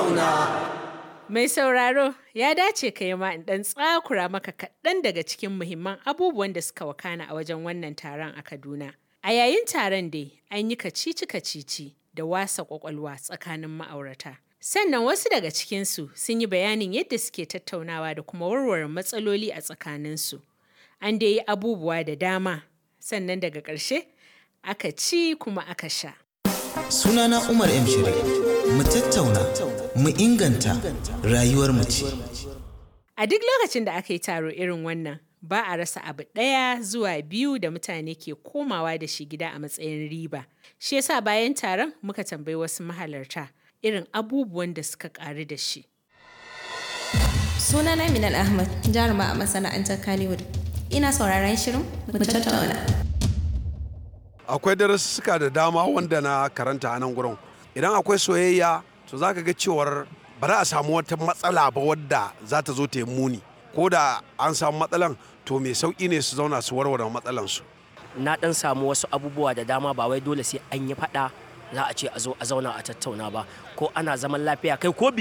tattauna. Mai sauraro ya dace ka yi ma in ɗan tsakura maka kaɗan daga cikin muhimman abubuwan da suka wakana a wajen wannan taron a Kaduna. A yayin taron dai an yi kacici-kacici da wasa ƙwaƙwalwa tsakanin ma'aurata. Sannan wasu daga cikinsu sun yi bayanin yadda suke tattaunawa da kuma warware matsaloli a tsakaninsu. An dai yi abubuwa da dama, sannan daga ƙarshe aka ci kuma aka sha. Sunana Umar M. Shiri. Mu tattauna, mu inganta rayuwar mu ce. A duk lokacin da aka yi taro irin wannan, ba a rasa abu ɗaya zuwa biyu da mutane ke komawa da shi gida a matsayin riba. Shi yasa bayan taron muka tambayi wasu mahalarta irin abubuwan da suka ƙaru da shi. Sunana Minal Ahmad, jaruma a masana'antar Kannywood. Ina sauraron shirin mu tattauna. akwai darussuka da dama wanda na karanta a nan gurin idan akwai soyayya to za ka ga cewar ba za a samu wata matsala ba wadda za ta zo ta yi muni ko da an samu matsalan to mai sauƙi ne su zauna su warware matsalansu na dan samu wasu abubuwa da dama ba wai dole sai an yi fada za a ce a zo a zauna a tattauna ba ko ana zaman lafiya kai ko